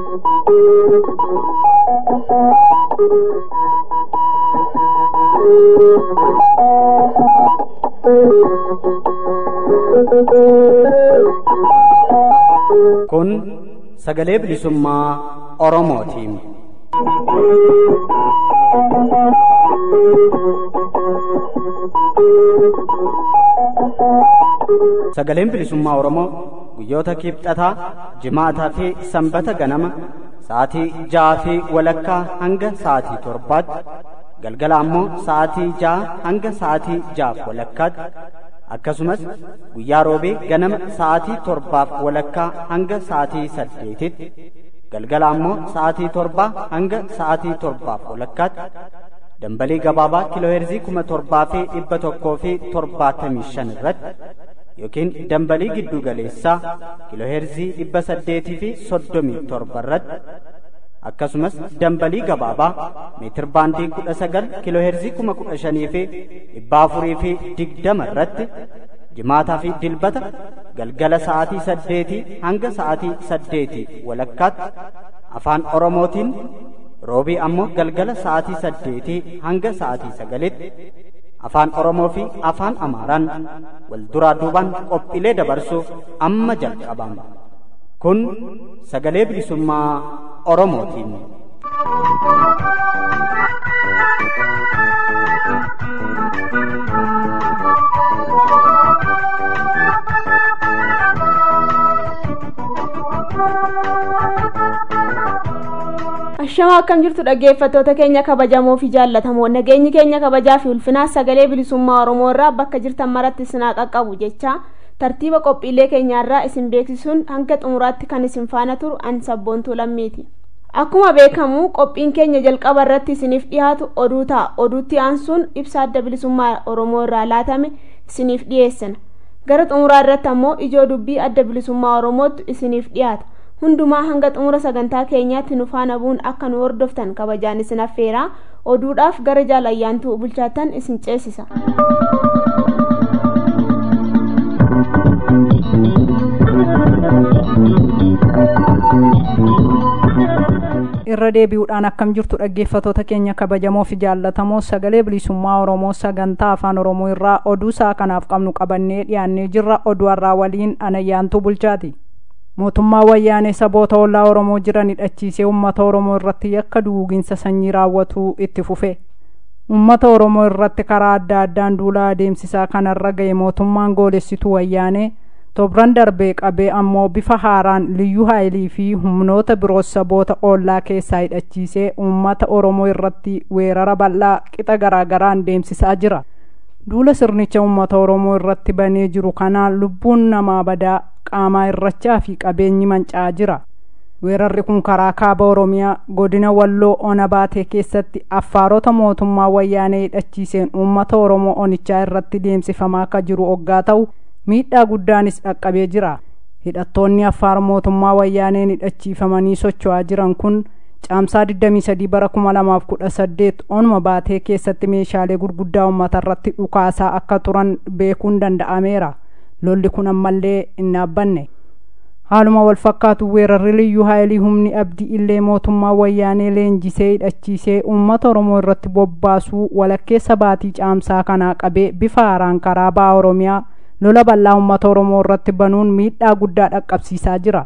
Kun sagalee bilisummaa Oromootiin. Sagaleen bilisummaa Oromoo guyyoota kibxataa, jimaataa fi sanbata ganama sa'aatii ja'aa fi walakkaa hanga sa'aatii torbaatti galgala ammoo sa'aatii ja'a hanga sa'aatii ja'aaf walakkaatti akkasumas guyyaa roobee ganama sa'aatii torbaaf walakkaa hanga sa'aatii saddeetitti galgala ammoo sa'aatii torbaa hanga sa'aatii torbaaf walakkaatti dambalii gabaabaa kiilooheerzii kuma torbaa fi dhibba tokkoo fi torbaatamii shan irratti yookiin dambalii giddu galeessaa kiilooheerzii dhibba saddeetii fi soddomii torba irratti akkasumas dambalii gabaabaa meetir baandii kudha sagal kiilooheerzii kuma kudha shanii fi dhibba afurii fi digdama irratti jimaataa fi dilbata galgala sa'aatii saddeetii hanga sa'aatii saddeetii walakkaatti afaan oromootiin roobii ammoo galgala sa'aatii saddeetii hanga sa'aatii sagalitti afaan oromoo fi afaan amaaraan wal duraa duubaan qophiilee dabarsuuf amma jalqabama kun sagalee bilisummaa oromootiin. Ashama akkam jirtu dhaggeeffattoota keenya kabajamoo fi jaallatamoo nageenyi keenya kabajaa fi ulfinaa sagalee bilisummaa Oromoo irraa bakka jirtan maratti isinaa qaqqabu jecha tartiiba qophiilee keenyaarraa isin beeksisuun hanga xumuraatti kan isin faana turu an sabboontuu lammiiti. Akkuma beekamu qophiin keenya jalqaba irratti isiniif dhiyaatu oduu ta'a oduutti aansuun ibsa adda bilisummaa Oromoo irraa laatame isiniif dhiyeessina. Gara xumuraa irratti ammoo ijoo dubbii adda bilisummaa Oromootu isiniif dhiyaata. hundumaa hanga xumura sagantaa keenyaatti nu faana bu'uun akka nu hordoftan kabajaan isin affeeraa oduudhaaf gara jaalayyaantuu bulchaatan isin ceesisa. irra deebi'uudhaan akkam jirtu dhaggeeffatoota keenya kabajamoo fi jaallatamoo sagalee bilisummaa oromoo sagantaa afaan oromoo irraa oduu isaa kanaaf qabnu qabannee dhiyaannee jirra oduu har'aa waliin anayyaantuu bulchaati. mootummaa wayyaanee saboota ollaa oromoo jiran hidhachiisee uummata oromoo irratti yakka duguginsa sanyii raawwatuu itti fufe uummata oromoo irratti karaa adda addaan duula adeemsisaa kanarra ga'e mootummaan goolessituu wayyaanee tobran darbee qabee ammoo bifa haaraan liyyuu haayilii fi humnoota biroos saboota ollaa keessaa hidhachiisee uummata oromoo irratti weerara bal'aa qixa garaagaraan deemsisaa jira duula sirnicha uummata oromoo irratti banee jiru kanaan lubbuun namaa badaa qaamaa irrachaa fi qabeenyi manca'aa jira weerarri kun karaa kaaba oromiyaa godina walloo ona baatee keessatti affaarota mootummaa wayyaanee hidhachiiseen uummata oromoo onichaa irratti deemsifamaa akka jiru oggaa ta'u miidhaa guddaanis dhaqqabee jira hidhattoonni affaar mootummaa wayyaaneen hidhachiifamanii socho'aa jiran kun caamsaa 23 bara 2018 onuma baatee keessatti meeshaalee gurguddaa uummata irratti dhukaasaa akka turan beekuun danda'ameera lolli kun ammallee hin dhaabbanne haaluma wal fakkaatu weerarri liyyuu haayilii humni abdii illee mootummaa wayyaanee leenjisee hidhachiisee uummata oromoo irratti bobbaasuu walakkeessa baatii caamsaa kanaa qabee bifa haaraan karaa ba'a oromiyaa lola bal'aa uummata oromoo irratti banuun miidhaa guddaa dhaqqabsiisaa jira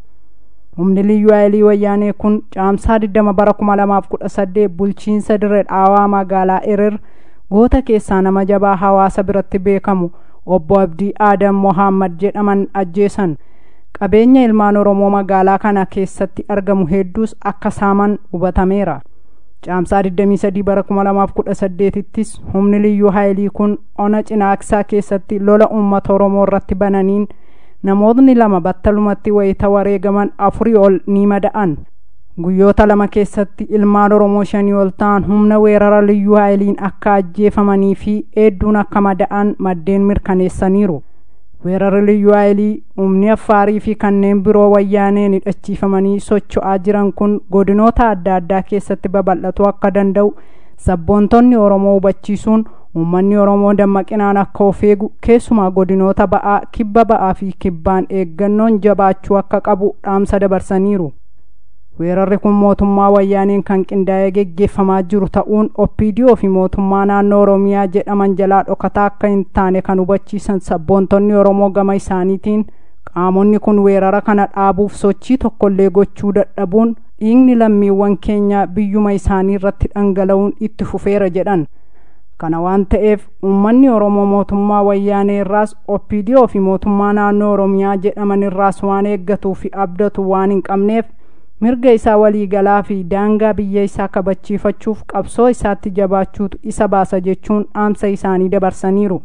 humni liyyuu haayilii wayyaanee kun caamsaa 20 bara 2018 bulchiinsa dirree dhaawaa magaalaa erer goota keessaa nama jabaa hawaasa biratti beekamu obbo abdii aadam mohammad jedhaman ajjeesan qabeenya ilmaan oromoo magaalaa kana keessatti argamu hedduus akka saaman hubatameera caamsaa 23 bara 2018ttis humni liyyuu haayilii kun ona cinaaksaa keessatti lola uummata oromoo irratti bananiin namootni lama battalumatti wayita wareegaman afurii ol ni mada'an guyyoota lama keessatti ilmaan oromoo shanii ol ta'an humna weerara liyyuu haayiliin akka ajjeefamanii fi hedduun akka mada'an maddeen mirkaneessaniiru weerarri liyyuu haayilii humni affaarii fi kanneen biroo wayyaaneen hidhachiifamanii socho'aa jiran kun godinoota adda addaa keessatti babal'atuu akka danda'u sabboontonni oromoo hubachiisuun uummanni oromoo dammaqinaan akka of eegu keessumaa godinoota ba'aa kibba ba'aa fi kibbaan eeggannoon jabaachuu akka qabu dhaamsa dabarsaniiru weerarri kun mootummaa wayyaaniin kan qindaa'ee geggeeffamaa jiru ta'uun oppiidiyoo fi mootummaa naannoo oromiyaa jedhaman jalaa dhokataa akka hin taane kan hubachiisan sabboontonni oromoo gama isaaniitiin qaamonni kun weerara kana dhaabuuf sochii tokkollee gochuu dadhabuun dhiigni lammiiwwan keenya biyyuma isaanii irratti dhangala'uun itti fufeera jedhan kana waan ta'eef uummanni oromoo mootummaa wayyaanee irraas oppiidiyoo fi mootummaa naannoo oromiyaa jedhaman irraas waan eeggatuu fi abdatu waan hin qabneef mirga isaa waliigalaa fi daangaa biyya isaa kabachiifachuuf qabsoo isaatti jabaachuutu isa baasa jechuun dhaamsa isaanii dabarsaniiru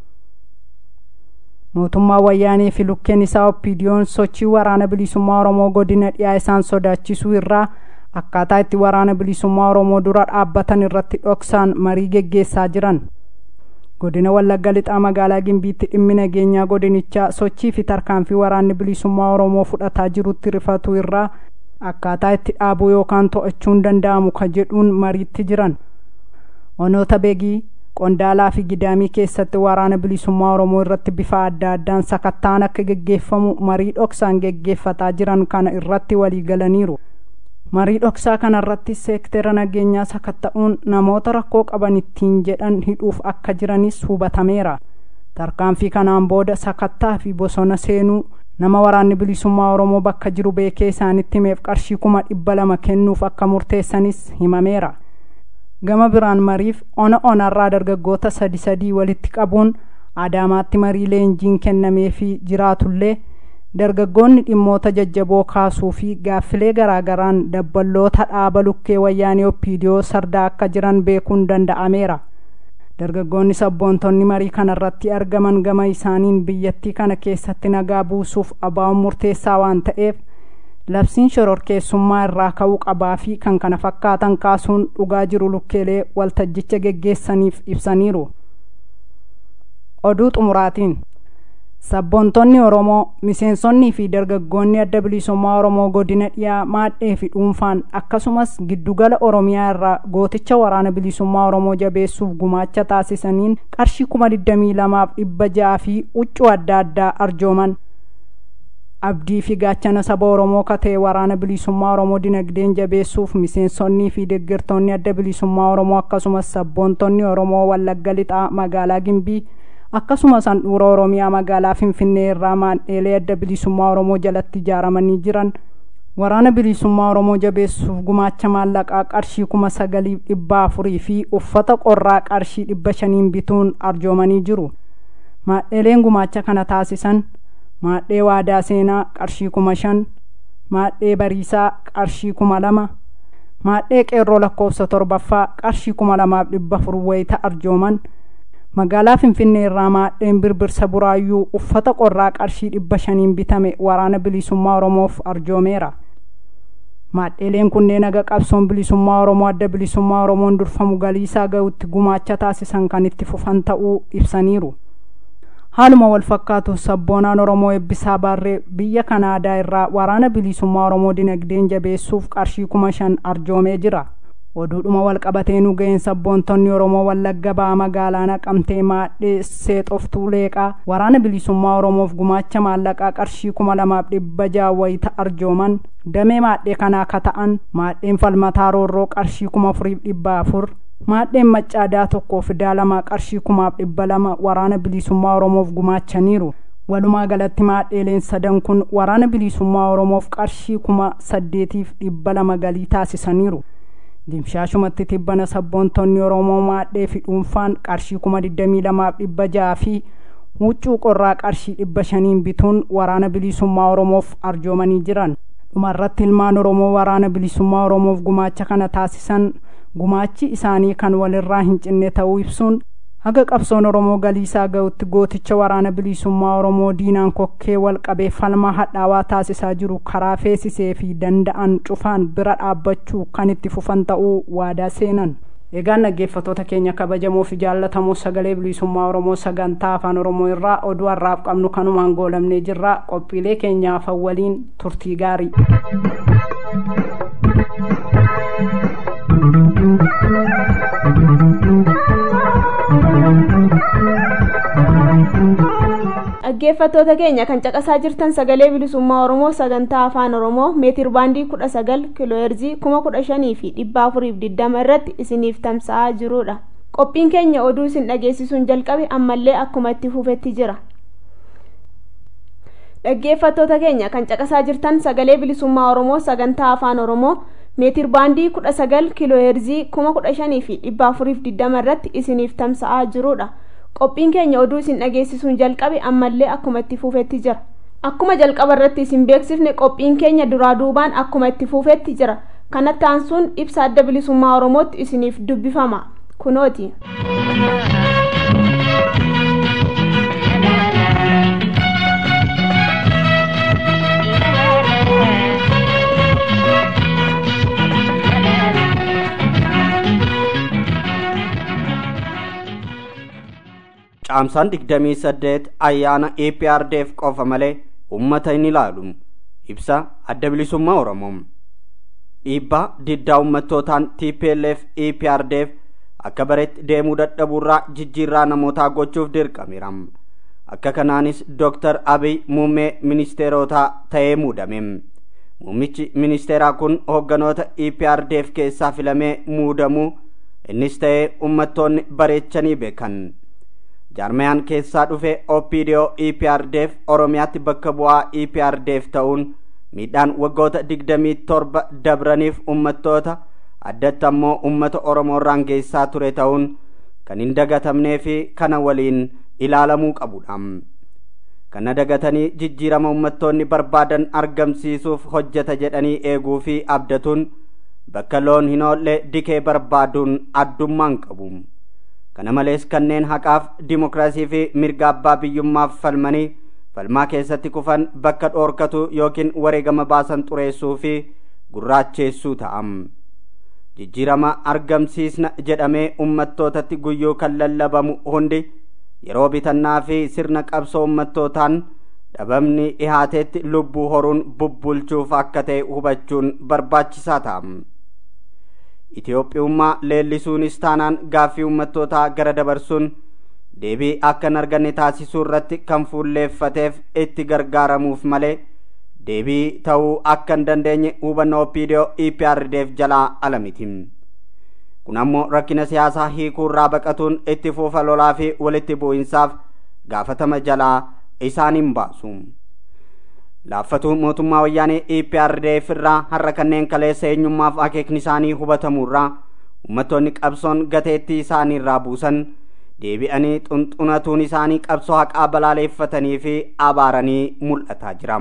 mootummaa wayyaanee fi lukkeen isaa oppiidiyoon sochii waraana bilisummaa oromoo godina dhiyaa isaan sodaachisuu irraa akkaataa itti waraana bilisummaa oromoo dura dhaabbatan irratti dhoksaan marii geggeessaa jiran godina wallagga lixaa magaalaa gimbiitti dhimmi nageenyaa godinichaa sochii fi tarkaanfii waraanni bilisummaa oromoo fudhataa jirutti rifatu irraa akkaataa itti dhaabuu yookaan to'achuun danda'amu ka jedhuun mariitti jiran onoota beegii qondaalaa fi gidaamii keessatti waraana bilisummaa oromoo irratti bifa adda addaan sakattaan akka geggeeffamu marii dhoksaan geggeeffataa jiran kana irratti walii galaniiru marii dhoksaa kana irratti seektera nageenyaa sakatta'uun namoota rakkoo qaban ittiin jedhan hidhuuf akka jiranis hubatameera tarkaanfii kanaan booda sakattaa fi bosona seenuu nama waraanni bilisummaa oromoo bakka jiru beekee isaanitti himeef qarshii kuma dhibba lama kennuuf akka murteessanis himameera gama biraan mariif ona onarraa dargaggoota sadi sadii walitti qabuun adaamaatti marii leenjiin kennameefii jiraatullee dargaggoonni dhimmoota jajjaboo kaasuu fi gaaffilee garaagaraan dabballoota dhaaba lukkee wayyaanee oppiidiyoo sardaa akka jiran beekuun danda'ameera dargaggoonni sabboontonni marii kana irratti argaman gama isaaniin biyyattii kana keessatti nagaa buusuuf abaa'uun murteessaa waan ta'eef labsiin shororkeessummaa irraa ka'uu qabaa fi kan kana fakkaatan kaasuun dhugaa jiru lukkeelee waltajjicha geggeessaniif ibsaniiru oduu xumuraatiin sabboontonni oromoo miseensonnii fi dargaggoonni adda bilisummaa oromoo godina dhiyaa maadhee fi dhuunfaan akkasumas giddugala oromiyaa irraa gooticha waraana bilisummaa oromoo jabeessuuf gumaacha taasisaniin qarshii kuma digdamii lamaaf dhibba ja'a fi huccuu adda addaa arjooman abdii fi gaachana saba oromoo katee waraana bilisummaa oromoo dinagdeen jabeessuuf miseensonnii fi deeggartoonni adda bilisummaa oromoo akkasumas sabboontonni oromoo wallagga lixaa magaalaa gimbii akkasumas handhuura oromiyaa magaalaa finfinnee irraa maandheelee adda bilisummaa oromoo jalatti ijaaramanii jiran waraana bilisummaa oromoo jabeessuuf gumaacha maallaqaa qarshii kuma sagaliif dhibba afurii fi uffata qorraa qarshii dhibba shaniin bituun arjoomanii jiru maadheeleen gumaacha kana taasisan maadhee waadaa seenaa qarshii kuma shan maadhee bariisaa qarshii kuma lama maadhee qeerroo lakkoofsa torbaffaa qarshii kuma lamaaf dhibba afur wayita arjooman magaalaa finfinnee irraa maadheen birbirsa buraayyuu uffata qorraa qarshii dhibba shaniin bitame waraana bilisummaa oromoof arjoomeera maadheeleen kunneen haga qabsoon bilisummaa oromoo adda bilisummaa oromoon durfamu galiisaa ga'utti gumaacha taasisan kan itti fufan ta'uu ibsaniiru haaluma wal fakkaatu sabboonaan oromoo eebbisaa baarree biyya kanaadaa irraa waraana bilisummaa oromoo dinagdeen jabeessuuf qarshii kuma shan arjoomee jira oduudhuma wal qabatee nu ga'een sabboontonni oromoo wallagga ba'aa magaalaa naqamtee maadhee seexoftuu leeqaa waraana bilisummaa oromoof gumaacha maallaqaa qarshii kuma lamaaf dhibba ja'a wayita arjooman damee maadhee kanaa ka ta'an maadheen falmataa roorroo qarshii kuma afuriif dhibba afur maadheen maccaadaa tokkoof daalamaa qarshii kumaaf dhibba lama waraana bilisummaa oromoof gumaachaniiru walumaa galatti maadheeleen sadan kun waraana bilisummaa oromoof qarshii kuma saddeetiif dhibba lama galii taasisaniiru dimshaashumatti tibbana sabboontonni oromoo maadhee fi dhuunfaan qarshii kuma digdamii lamaaf dhibba ja'a fi huccuu qorraa qarshii dhibba shaniin bituun waraana bilisummaa oromoof arjoomanii jiran dhumarratti ilmaan oromoo waraana bilisummaa oromoof gumaacha kana taasisan gumaachi isaanii kan walirraa hin cinne ta'uu ibsuun haga qabsoon oromoo galiisaa ga'utti gooticha waraana bilisummaa oromoo diinaan kokkee wal qabee falmaa hadhaawaa taasisaa jiru karaa feesisee fi danda'an cufaan bira dhaabbachuu kan itti fufan ta'uu waadaa seenan egaan dhaggeeffattoota keenya kabajamoo fi jaallatamoo sagalee bilisummaa oromoo sagantaa afaan oromoo irraa oduu har'aaf qabnu kanumaan goolamnee jirra qophiilee keenyaaf waliin turtii gaarii dhaggeeffattoota keenya kan caqasaa jirtan sagalee bilisummaa oromoo sagantaa afaan oromoo meetir baandii kudha sagal kiilooheerzii kuma kudha shanii fi dhibba afuriif digdama irratti isiniif tamsa'aa jirudha qophiin keenya oduu isin dhageessisuun jalqabe ammallee akkuma itti fufetti jira dhaggeeffattoota keenya kan caqasaa jirtan sagalee bilisummaa oromoo sagantaa afaan oromoo meetir baandii kudha sagal kiilooheerzii kuma kudha shanii fi dhibba afuriif digdama irratti isiniif tamsa'aa jirudha qophiin keenya oduu isin dhageessisuun jalqabe ammallee akkuma itti fufetti jira akkuma jalqaba irratti isin beeksifne qophiin keenya duraa duubaan akkuma itti fufetti jira kanatti aansuun ibsa adda bilisummaa oromootti isiniif dubbifama kunooti. caamsaan digdamii saddeet ayyaana EPRDF qofa malee ummata hin ilaalu ibsa adda bilisummaa oromoo dhiibbaa diddaa ummattootaan TPLF EPRDF akka bareetti deemuu dadhabuurraa jijjiirraa namootaa gochuuf dirqameera akka kanaanis Dr. Abiy muummee ministeerotaa ta'ee muudame muummichi ministeeraa kun hoogganoota EPRDF keessaa filamee muudamuu innis ta'ee ummattoonni bareechanii beekan. jaarmayaan keessaa dhufe opdo eprdf oromiyaatti bakka bu'aa eprdf ta'uun miidhaan waggoota digdamii torba dabraniif ummattoota addatti ammoo ummata oromoorraan geessaa ture ta'uun kan hin dagatamnee fi kana waliin ilaalamuu qabudha kana dagatanii jijjiirama ummattoonni barbaadan argamsiisuuf hojjeta jedhanii eeguu fi abdatuun bakka loon hin oolle dikee barbaaduun addummaan qabu kana malees kanneen haqaaf dimokiraasii fi mirga abbaa biyyummaaf falmanii falmaa keessatti kufan bakka dhoorkatu yookiin wareegama baasan xureessuu fi gurraacheessuu ta'am jijjiirama argamsiisna jedhamee ummattootatti guyyuu kan lallabamu hundi yeroo bitannaa fi sirna qabsoo ummattootaan dhabamni dhihaateetti lubbuu horuun bubbulchuuf akka ta'e hubachuun barbaachisaa ta'am. Itoophiyummaa leellisuunis taanaan gaaffii ummattootaa gara dabarsuun deebii akka hin arganne taasisuu irratti kan fuulleeffateef itti gargaaramuuf malee deebii ta'uu akka hin dandeenye hubannoo OPDO EPRDF jalaa ala miti. Kun ammoo rakkina siyaasaa hiikuu irraa baqatuun itti fuufa lolaa fi walitti bu'insaaf gaafatama jalaa isaan hin baasu. laaffatu mootummaa wayyaanee EPRDF irraa har'a kanneen kaleessa eenyummaaf akeekni isaanii hubatamurraa uummattoonni qabsoon gateettii isaanii irraa buusan deebi'anii xunxunatuun isaanii qabsoo haqaa balaaleeffatanii fi abaaranii mul'ataa jira.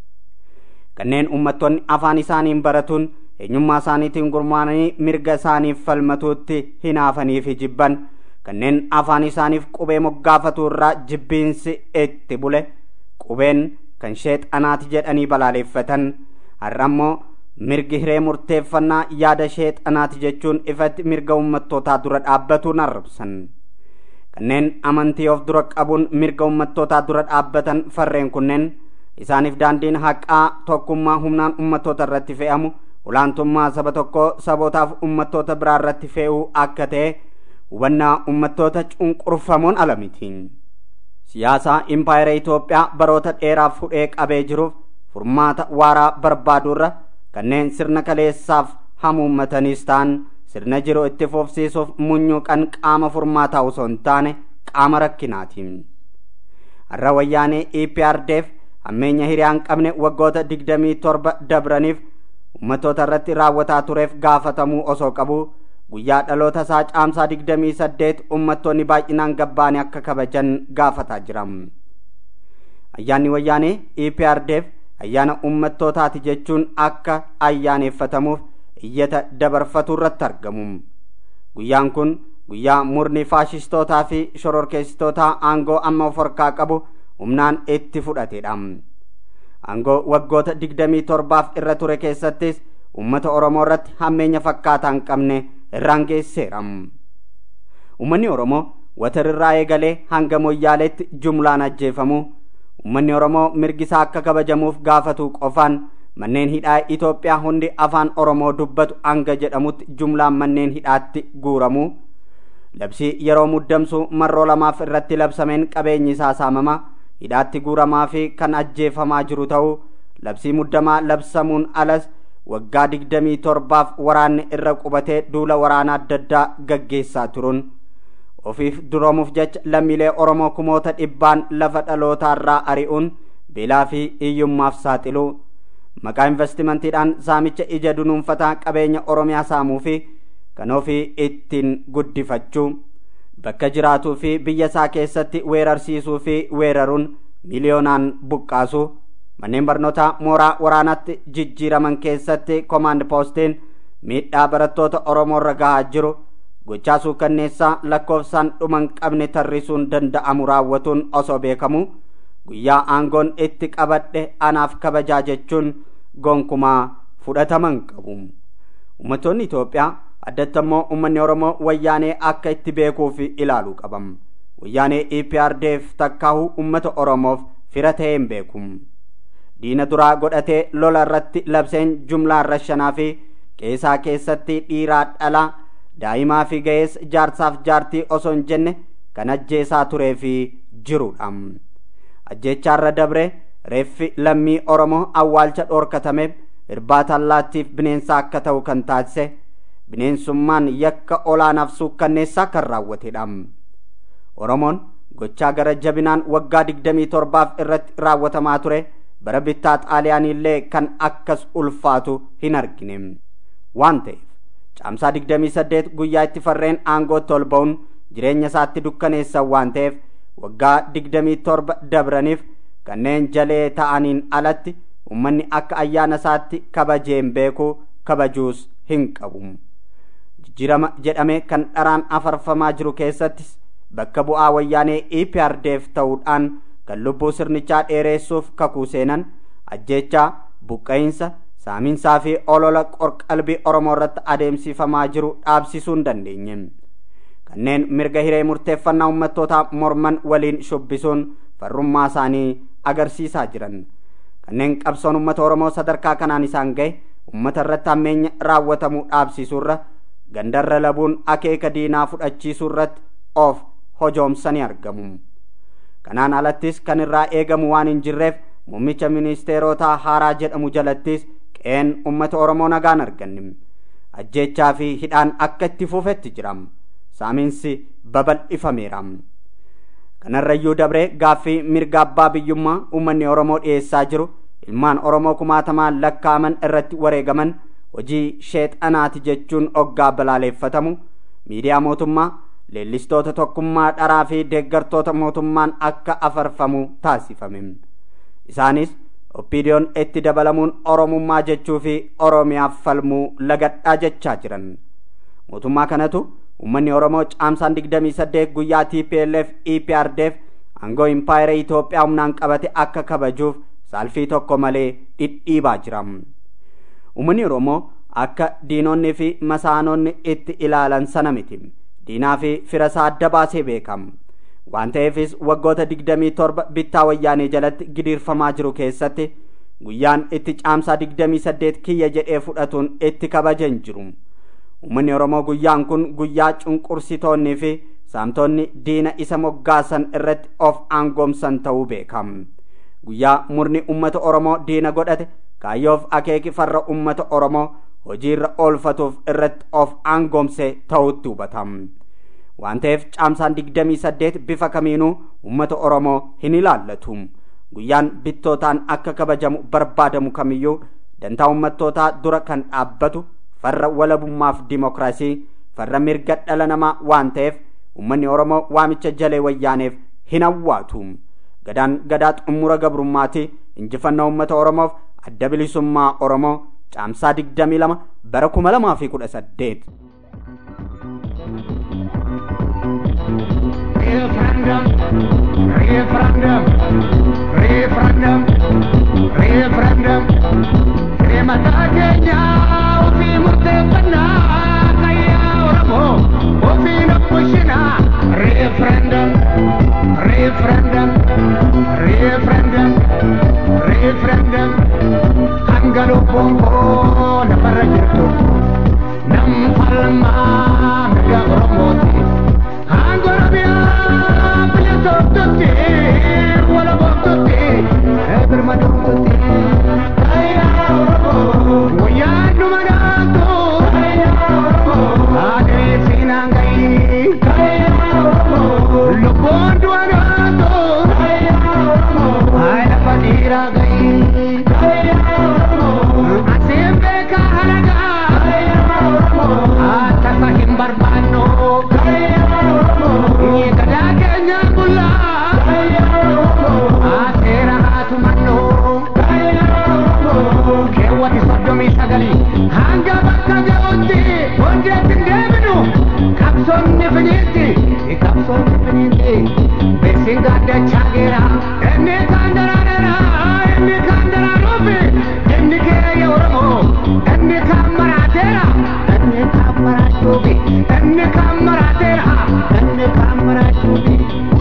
Kanneen uummattoonni afaan isaaniin baratuun eenyummaa isaaniitiin gurmaa'anii mirga isaaniif falmatuutti hinaafanii fi jibban kanneen afaan isaaniif qubee moggaafatu irraa jibbiinsi itti bule qubeen kan sheexanaati jedhanii balaaleeffatan har'a ammoo mirgi hiree murteeffannaa yaada sheexanaati jechuun ifatti mirga ummattootaa dura dhaabbatuun arrabsan kanneen amantii of dura qabuun mirga ummattootaa dura dhaabbatan farreen kunneen isaaniif daandiin haqaa tokkummaa humnaan ummattoota irratti fe'amu olaantummaa saba tokkoo sabootaaf ummattoota biraa irratti fe'uu akka ta'e hubannaa ummattoota cunqurfamoon ala miti. siyaasa impaayera Itoophiyaa baroota dheeraaf hudhee qabee jiruuf furmaata waaraa barbaadurra kanneen sirna kaleessaaf hamuummatanis ta'an sirna jiru itti fufsiisuuf munyuuqan qaama furmaataa osoo hin taane qaama rakkinaati. Har'a wayyaanee EPRDF hammeenya hiriyaan qabne waggoota digdamii torba dabraniif uummattoota irratti raawwataa tureef gaafatamuu osoo qabu guyyaa dhaloota isaa caamsaa digdamii saddeet uummattoonni baay'inaan gabbaanii akka kabajan gaafataa jira. Ayyaanni wayyaanee EPRDF ayyaana uummattootaati jechuun akka ayyaaneffatamuuf iyyata dabarfatu irratti argamu. Guyyaan kun guyyaa murni faashistootaa fi shororkeessitootaa aangoo amma of harkaa qabu humnaan itti fudhatedha. Aangoo waggoota digdamii torbaaf irra ture keessattis uummata Oromoo irratti hammeenya fakkaataa hin qabne irraan geesseera. Uummanni Oromoo watarrirraa eegalee hanga moyyaaleetti jumlaan ajjeefamu. Uummanni Oromoo mirgisaa akka kabajamuuf gaafatu qofaan manneen hidhaa Itoophiyaa hundi afaan Oromoo dubbatu hanga jedhamutti jumlaan manneen hidhaatti guuramu. Labsii yeroo muddamsu marroo lamaaf irratti labsameen qabeenyi isaa saamama. hidhaatti guuramaa fi kan ajjeefamaa jiru ta'uu labsii muddamaa labsamuun alas waggaa digdamii torbaaf waraanni irra qubatee duula waraanaa adda addaa gaggeessaa turuun ofiif duroomuuf jecha lammiilee oromoo kumoota dhibbaan lafa dhalootaarraa ari'uun beelaa fi hiyyummaaf saaxiluu maqaa investimentiidhaan saamicha ija dunuunfataa qabeenya oromiyaa saamuu fi kan ofii ittiin guddifachuu bakka jiraatuu fi biyya isaa keessatti weerarsiisuu fi weeraruun miliyoonaan buqqaasuu manneen barnootaa mooraa waraanaatti jijjiiraman keessatti komaand poostiin miidhaa barattoota oromoorra gahaa jiru gochaa suukanneessaa lakkoofsaan dhuman qabne tarrisuun danda'amu raawwatuun osoo beekamu guyyaa aangoon itti qabadhe anaaf kabajaa jechuun gonkumaa fudhataman qabu ummatoonni itoophiyaa addatti ammoo ummanni oromoo wayyaanee akka itti beekuu fi ilaaluu qabam wayyaanee eprdf takkaahu ummata oromoof fira ta'ee hin beeku diina duraa godhatee lola irratti labseen jumlaan rashanaa fi qeesaa keessatti dhiiraa dhalaa daa'imaa fi ga'ees jaarsaaf jaartii osoo hin jenne kan ajjeesaa turee fi jirudha ajjeechaarra dabre reeffi lammii oromoo awwaalcha dhoorkatameef irbaata allaattiif bineensa akka ta'u kan taasise bineensummaan yakka olaanaaf suukkanneessaa kan raawwatedha oromoon gochaa gara jabinaan waggaa digdamii torbaaf irratti raawwatamaa ture bara bittaa xaaliyaaniillee kan akkas ulfaatu hin argine waan ta'eef caamsaa digdamii saddeet guyyaa itti farreen aangootti ol ba'uun jireenya isaatti dukkaneessan waan ta'eef waggaa digdamii torba dabraniif kanneen jalee ta'aniin alatti ummanni akka ayyaana isaatti kabajeen beekuu kabajuus hin qabu jijjiirama jedhamee kan dharaan afarfamaa jiru keessattis bakka bu'aa wayyaanee eprdf ta'uudhaan kan lubbuu sirnichaa dheeressuuf kakuu seenan ajjeechaa buqqa'insa saaminsaa fi olola qorqalbii oromoo irratti adeemsifamaa jiru dhaabsisuu hin dandeenye kanneen mirga hiree murteeffannaa ummattootaa morman waliin shubbisuun farrummaa isaanii agarsiisaa jiran kanneen qabsoon ummata oromoo sadarkaa kanaan isaan ga'e ummata irratti hammeenya raawwatamuu dhaabsisuurra gandarra labuun akeeka diinaa fudhachiisuu irratti of hojoomsanii argamu kanaan alattis kan irraa eegamu waan hin jirreef muummicha ministeerotaa haaraa jedhamu jalattis qe'een ummata oromoo nagaan arganne ajjeechaa fi hidhaan akka itti fufetti jiram saaminsi babal'ifameera kanarrayyuu dabree gaaffii mirga abbaa biyyummaa ummanni oromoo dhiyeessaa jiru ilmaan oromoo kumaatamaan lakkaaman irratti wareegaman hojii sheexanaati jechuun oggaa balaaleeffatamu miidiyaa mootummaa leellistoota tokkummaa dharaa fi deeggartoota mootummaan akka afarfamu taasifame isaanis oppiidiyoon itti dabalamuun oromummaa jechuu fi oromiyaaf falmuu lagadhaa jechaa jiran mootummaa kanatu ummanni oromoo caamsaan digdamii saddeet guyyaa tplf eprdf aangoo impaayera itoophiyaa humnaan qabate akka kabajuuf saalfii tokko malee dhidhiibaa jira ummanni oromoo akka diinonni fi masaanonni itti ilaalan sana miti diinaa fi firasaa adda baasee beekam waan ta'eefis waggoota digdamii torba bittaa wayyaanee jalatti gidiirfamaa jiru keessatti guyyaan itti caamsaa digdamii saddeet kiyya jedhee fudhatuun itti kabajan jiru ummanni oromoo guyyaan kun guyyaa cunqursitoonnii fi saamtonni diina isa moggaasan irratti of aangoomsan ta'uu beekam guyyaa murni ummata oromoo diina godhate kaayyoof akeeki farra ummata oromoo hojiirra oolfatuuf irratti of aangoomse ta'utti hubatam waan ta'eef caamsaan digdamii saddeet bifa kamiinuu ummata oromoo hin ilaallatu guyyaan bittootaan akka kabajamu barbaadamu kamiyyuu dantaa ummattootaa dura kan dhaabbatu farra walabummaaf dimokiraasii farra mirga dhala namaa waan ta'eef ummanni oromoo waamicha jalee wayyaaneef hin hawwaatu gadaan gadaa xumura gabrummaati injifannaa ummata oromoof adda bilisummaa oromoo caamsaa digdamii lama bara kuma lamaa fi kudha saddeet. Referendum, referendum, referendum, referendum. Mata keenya ofii murteeffannaa qayyaa Oromoo ofii na bulchina. Referendum, referendum, referendum, referendum. Hanga lubbuun koo namarra jirtu nam falmaa mirga Oromooti. Hanga Oromiyaa biyya tokkotti wala boqo. sagalii hanga bakka ga'utti hojjetti deebinu qabsoonni finiitti qabsoonni finiitti beeksiin gaaddachaa geera inni kaan daraadara inni kaan daraaruufi inni keeyya oromoo inni kaan maraateera inni kaan maraachuufi inni kaan maraateera inni kaan maraachuufi.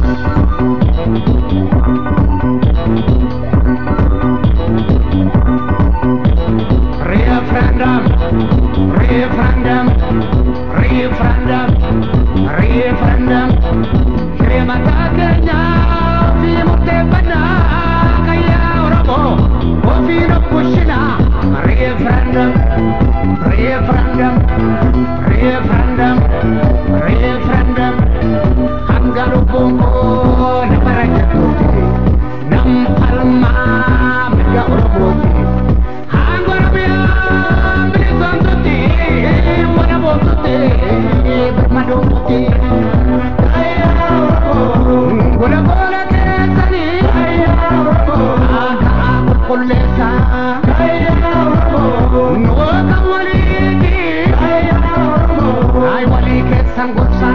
referendum, referendum, referendum, referendum. Hirmata keenya fi murteeffannaa kayyaa Oromoo ofiin of bulchina. Referendum, referendum, referendum, referendum. Hanga lubbuun koo nama rakkatuuti. Nam falmaa mirga Oromooti. Gola gola keessanii aadaa qulqulleessa nuu kan waliiti ay walii keessan gorsa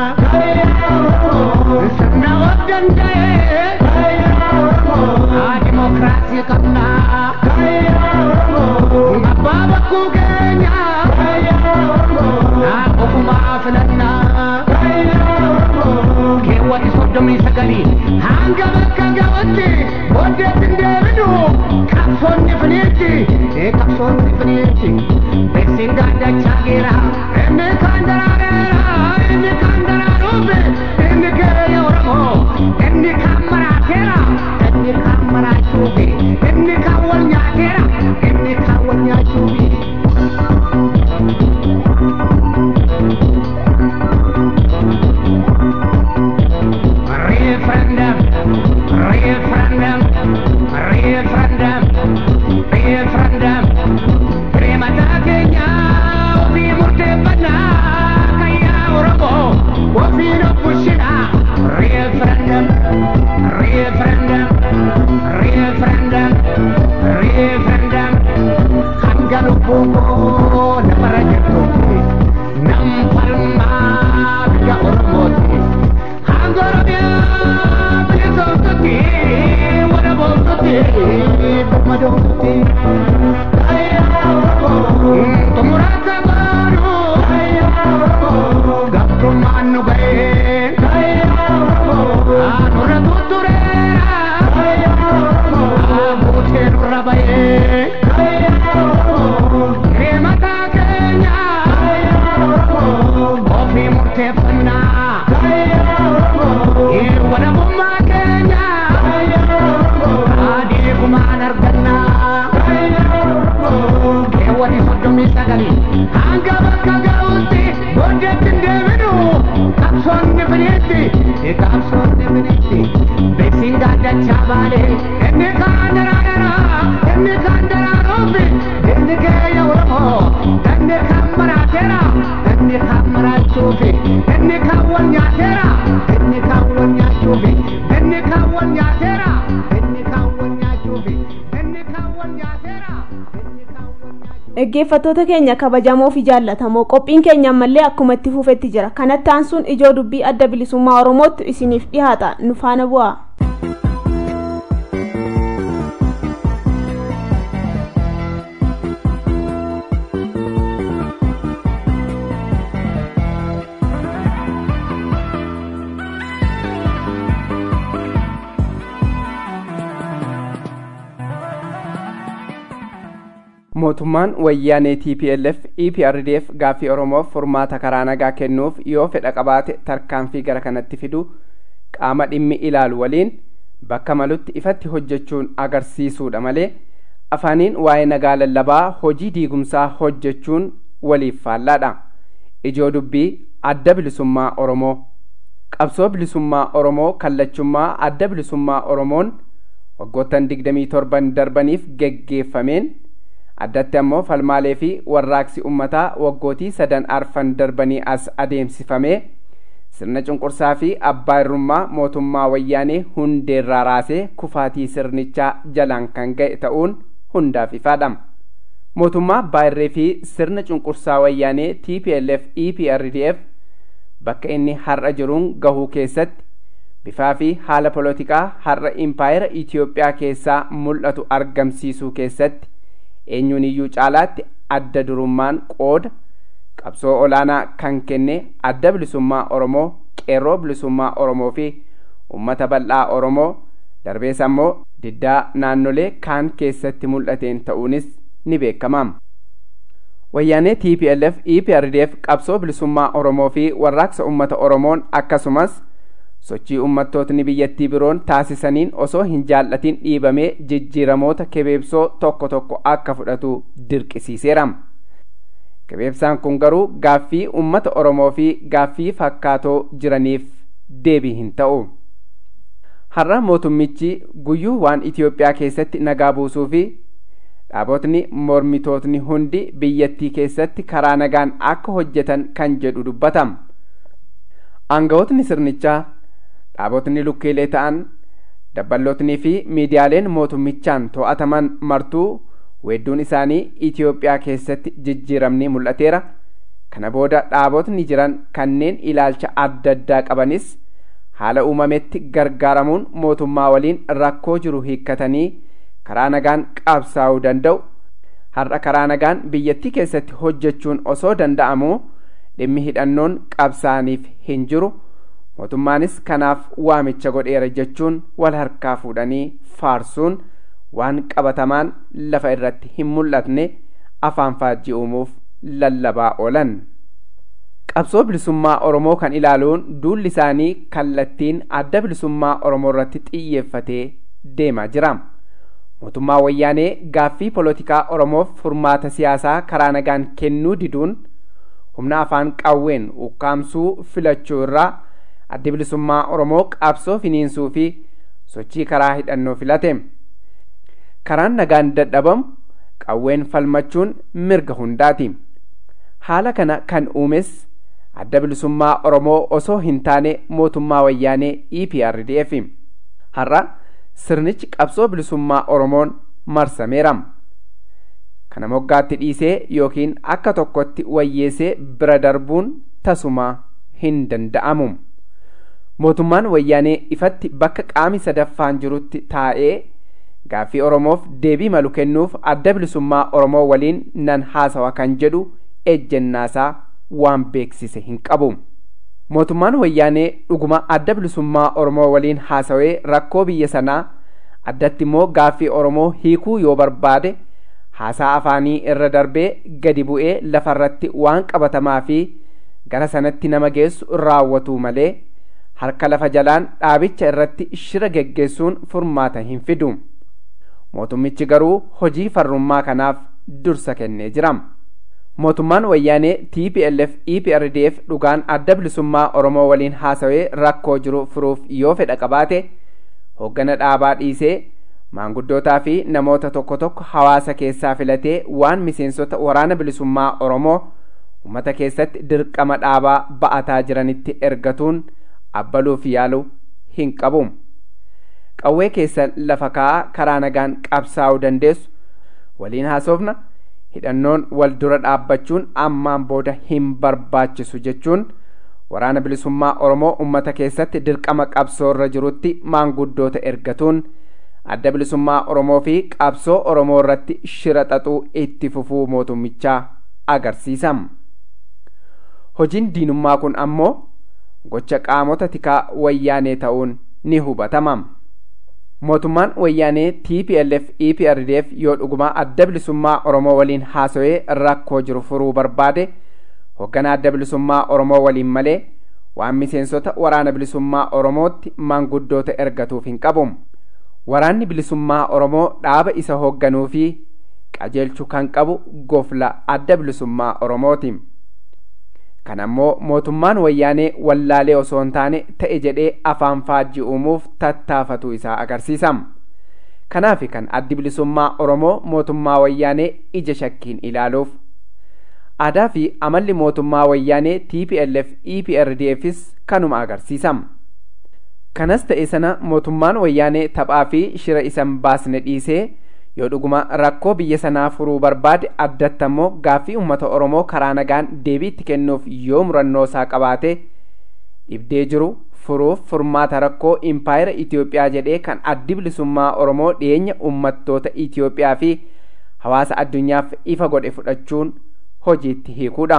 sirna of danda'e haa dimokiraasii qabna abbaa bakkuu keenya haa ofumaa filannaa keewwati soddomii sagalii hanga bakka ga'utti booddeetti hin deebinu qabsoonni finiitti qabsoonni finiitti beeksiin gaaddachaa geera inni kaan daraareera inni kaan daraaruufi inni keeyya oromoo inni kaan maraateera inni kaan maraachuufi inni kaan wal nyaateera inni kaan wal nyaachuufi. referendum, referendum, referendum, referendum. Remata keenya ofii murteeffannaa kayyaa Oromoo ofiin of bulchina. Referendum, referendum, referendum, referendum. Hanga lubbuun koo nama rakkatuuti. Nam falmaa biyya Oromooti. Ofii murteeffannaa walabummaa keenya adeegumaan argannaa keewwati soddomii sagalii hanga bakka ga'utti booddeetti hin deebinu qabsoonni finiitti qabsoonni finiitti beeksiin gaaddachaa baale inni kaan daraadara inni kaan daraaruufi inni keeyya oromoo inni kaan maraateera inni kaan maraachuufi inni kaan wal nyaateera inni kaan wal nyaachuufi inni kaan wal nyaateera inni kaan wal nyaachuufi inni kaan wal nyaateera inni kaan wal nyaachuufi. dhaggeeffattoota keenya kabajamoo fi jaallatamoo qophiin keenya ammallee akkuma itti fufetti jira kanatti aansuun ijoo dubbii adda bilisummaa oromootti isiniif dhihaata nu faana bu'aa. mootummaan wayyaanee tplf eprdf gaaffii oromoof furmaata karaa nagaa kennuuf yoo fedha qabaate tarkaanfii gara kanatti fidu qaama dhimmi ilaalu waliin bakka malutti ifatti hojjechuun agarsiisuudha malee afaaniin waa'ee nagaa lallabaa hojii diigumsaa hojjechuun waliif faallaadha ijoo dubbii adda bilisummaa oromoo qabsoo bilisummaa oromoo kallachummaa adda bilisummaa oromoon waggoottan digdamii torban darbaniif geggeeffameen addatti ammoo falmaalee fi warraaqsi ummataa waggootii sadan arfan darbanii as adeemsifamee sirna cunqursaa fi abbaa irrummaa mootummaa wayyaanee hundeerraa raasee kufaatii sirnichaa jalaan kan ga'e ta'uun hundaaf ifaadha mootummaa baay'irree fi sirna cunqursaa wayyaanee tplf eprdf bakka inni har'a jiruun gahuu keessatti bifaa fi haala polotikaa har'a impaayera itiyoophiyaa keessaa mul'atu argamsiisuu keessatti eenyuun iyyuu caalaatti adda durummaan qooda qabsoo olaanaa kan kenne adda bilisummaa oromoo qeerroo bilisummaa oromoo fi ummata bal'aa oromoo darbees ammoo diddaa naannolee kaan keessatti mul'ateen ta'uunis ni beekama wayyaanee tplf eprdf qabsoo bilisummaa oromoo fi warraaqsa ummata oromoon akkasumas sochii ummattootni biyyattii biroon taasisaniin osoo hin jaallatin dhiibamee jijjiiramoota kebeebsoo tokko tokko akka fudhatu dirqisiiseera kebeebsaan kun garuu gaaffii ummata oromoo fi gaaffii fakkaatoo jiraniif deebii hin ta'u har'a mootummichi guyyuu waan itiyoophiyaa keessatti nagaa buusuu fi dhaabotni mormitootni hundi biyyattii keessatti karaa nagaan akka hojjetan kan jedhu dubbatama aangawootni sirnichaa dhaabotni lukkiilee ta'an dabballootnii fi miidiyaaleen mootummichaan to'ataman martuu weedduun isaanii itiyoophiyaa keessatti jijjiiramni mul'ateera kana booda dhaabotni jiran kanneen ilaalcha adda addaa qabanis haala uumametti gargaaramuun mootummaa waliin rakkoo jiru hiikkatanii karaa nagaan qabsaa'uu danda'u har'a karaa nagaan biyyattii keessatti hojjechuun osoo danda'amuu dhimmi hidhannoon qabsaa'aniif hin jiru mootummaanis kanaaf waamicha godheera jechuun wal harkaa fuudhanii faarsuun waan qabatamaan lafa irratti hin mul'atne afaan faajjii uumuuf lallabaa oolan. qabsoo bilisummaa oromoo kan ilaaluun duulli isaanii kallattiin adda bilisummaa oromoo irratti xiyyeeffatee deemaa jira. mootummaa wayyaanee gaaffii polotikaa oromoof furmaata siyaasaa karaa nagaan kennuu diduun humna afaan qawween ukkaamsuu filachuu irraa addi bilisummaa oromoo qabsoo finiinsuu fi sochii karaa hidhannoo filate karaan nagaan dadhabamu qawween falmachuun mirga hundaati haala kana kan uumes adda bilisummaa oromoo osoo hin taane mootummaa wayyaanee eprdf har'a sirnichi qabsoo bilisummaa oromoon marsameera kana moggaatti dhiisee yookiin akka tokkotti wayyeesee bira darbuun tasuma hin danda'amu mootummaan wayyaanee ifatti bakka qaami sadaffaan jirutti taa'ee gaaffii oromoof deebii malu kennuuf adda bilisummaa oromoo waliin nan haasawa kan jedhu ejjennaasaa waan beeksise hin qabu mootummaan wayyaanee dhuguma adda bilisummaa oromoo waliin haasawee rakkoo biyya sanaa addatti immoo gaaffii oromoo hiikuu yoo barbaade haasaa afaanii irra darbee gadi bu'ee lafarratti waan qabatamaa fi gara sanatti nama geessu raawwatu malee harka lafa jalaan dhaabicha irratti shira geggeessuun furmaata hin fidu mootummichi garuu hojii farrummaa kanaaf dursa kennee jira mootummaan wayyaanee tplf eprdf dhugaan adda bilisummaa oromoo waliin haasawee rakkoo jiru furuuf yoo fedha qabaate hoggana dhaabaa dhiisee maanguddootaa fi namoota tokko tokko hawaasa keessaa filatee waan miseensota waraana bilisummaa oromoo ummata keessatti dirqama dhaabaa ba'ataa jiranitti ergatuun abbaluuf yaalu hin qabu qawwee keessa lafa kaa'aa karaa nagaan qabsaa'uu dandeessu waliin haasofna hidhannoon wal dura dhaabbachuun ammaan booda hin barbaachisu jechuun waraana bilisummaa oromoo ummata keessatti dirqama qabsoorra jirutti maanguddoota ergatuun adda bilisummaa oromoo fi qabsoo oromoo irratti shira xaxuu itti fufuu mootummichaa agarsiisa hojiin diinummaa kun ammoo gocha qaamota tikaa wayyaanee ta'uun ni hubatama mootummaan wayyaanee tplf eprdf yoo dhugumaa adda bilisummaa oromoo waliin haasawee rakkoo jiru furuu barbaade hoggana adda bilisummaa oromoo waliin malee waan miseensota waraana bilisummaa oromootti maanguddoota ergatuuf hin qabu waraanni bilisummaa oromoo dhaaba isa hoogganuu fi qajeelchuu kan qabu gofla adda bilisummaa oromooti kan ammoo mootummaan wayyaanee wallaalee osoo hin taane ta'e jedhee afaan faajji uumuuf tattaafatu isaa agarsiisa kanaaf kan addi bilisummaa oromoo mootummaa wayyaanee ija shakkiin ilaaluuf aadaa fi amalli mootummaa wayyaanee tplf eprdfis kanuma agarsiisa kanas ta'e sana mootummaan wayyaanee taphaa fi shira isan baasne dhiisee yoo dhuguma rakkoo biyya sanaa furuu barbaade addatti ammoo gaaffii uummata oromoo karaa nagaan deebii itti kennuuf yoo murannoo isaa qabaate dhibdee jiru furuuf furmaata rakkoo impaayera Itoophiyaa jedhee kan addi bilisummaa oromoo dhiyeenya uummattoota Itoophiyaa fi hawaasa addunyaaf ifa godhe fudhachuun hojiitti hiikuudha.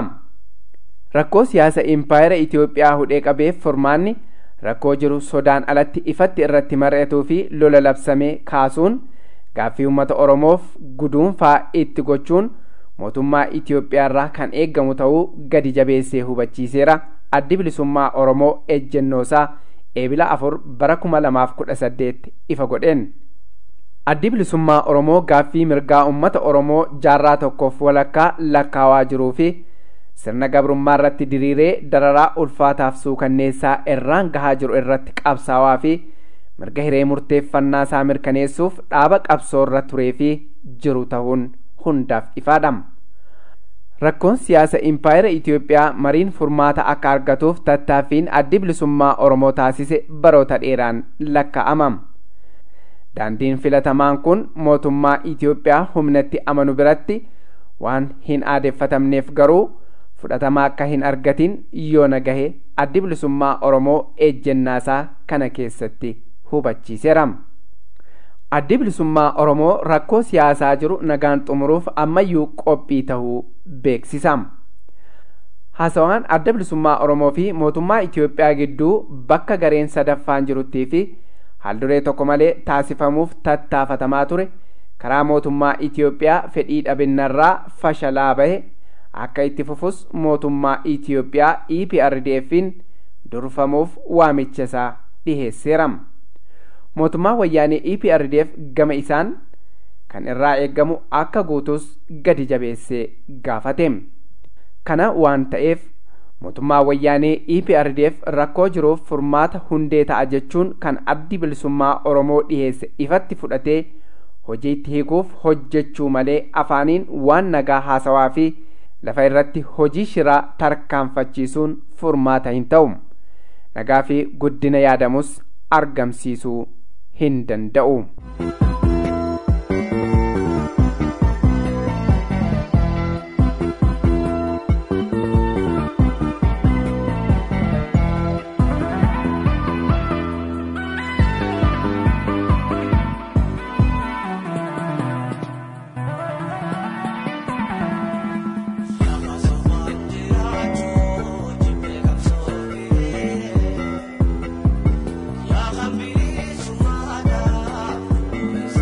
Rakkoo siyaasa impaayera Itoophiyaa hudhee qabeef furmaanni rakkoo jiru sodaan alatti ifatti irratti mari'atuu fi lola labsamee kaasuun gaaffii uummata oromoof guduunfaa itti gochuun mootummaa Itoophiyaa irraa kan eeggamu ta'uu gadi jabeessee hubachiiseera addi bilisummaa oromoo ejjennoosaa eebila afur bara kuma lamaaf kudha saddeet ifa godheen. Addi bilisummaa oromoo gaaffii mirgaa uummata oromoo jaarraa tokkoof walakkaa lakkaawaa jiruu fi sirna gabrummaa irratti diriiree dararaa ulfaataaf suukanneessaa irraan gahaa jiru irratti qabsaawaa fi mirga hiree murteeffannaa isaa mirkaneessuuf dhaaba qabsoo irra turee fi jiru ta'uun hundaaf ifaadha. Rakkoon siyaasa impaayera Itoophiyaa mariin furmaata akka argatuuf tattaaffiin addi bilisummaa Oromoo taasise baroota dheeraan lakkaa'ama. Daandiin filatamaan kun mootummaa Itoophiyaa humnatti amanu biratti waan hin aadeffatamneef garuu fudhatama akka hin argatin yoo nagahe addi bilisummaa Oromoo ejjennaasaa kana keessatti hubachiiseera. Addi bilisummaa Oromoo rakkoo siyaasaa jiru nagaan xumuruuf ammayyuu qophii tahuu beeksisa. Haasawaan adda bilisummaa Oromoo fi mootummaa Itoophiyaa gidduu bakka gareen sadaffaan jiruttii fi haalduree tokko malee taasifamuuf tattaafatamaa ture karaa mootummaa Itoophiyaa fedhii dhabinnarraa fashalaa bahe akka itti fufus mootummaa Itoophiyaa EPRDF'n durfamuuf waamicha isaa dhiheesseera. Mootummaa wayyaanee EPRDF gama isaan kan irraa eeggamu akka guutus gadi jabeessee gaafate. Kana waan ta'eef mootummaa wayyaanee EPRDF rakkoo jiruuf furmaata hundee ta'a jechuun kan addi bilisummaa Oromoo dhiheesse ifatti fudhatee hojiitti hiikuuf hojjechuu malee afaaniin waan nagaa haasawaa fi lafa irratti hojii shiraa tarkaanfachiisuun furmaata hin ta'u. Nagaa fi guddina yaadamus argamsiisuu hin danda'u. Ya Rabbi, Sumada,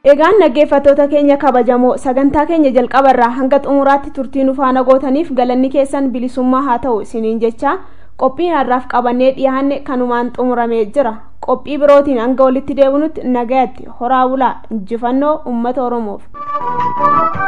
egaan dhaggeeffattoota keenya kabajamoo sagantaa keenya jalqabarraa hanga xumuraatti turtii nu faana gootaniif galanni keessan bilisummaa haa ta'u isiniin jecha qophii har'aaf qabannee dhiyaanne kanumaan xumuramee jira qophii birootiin hanga walitti deebinutti nagayatti horaa bulaa injifannoo ummata oromoof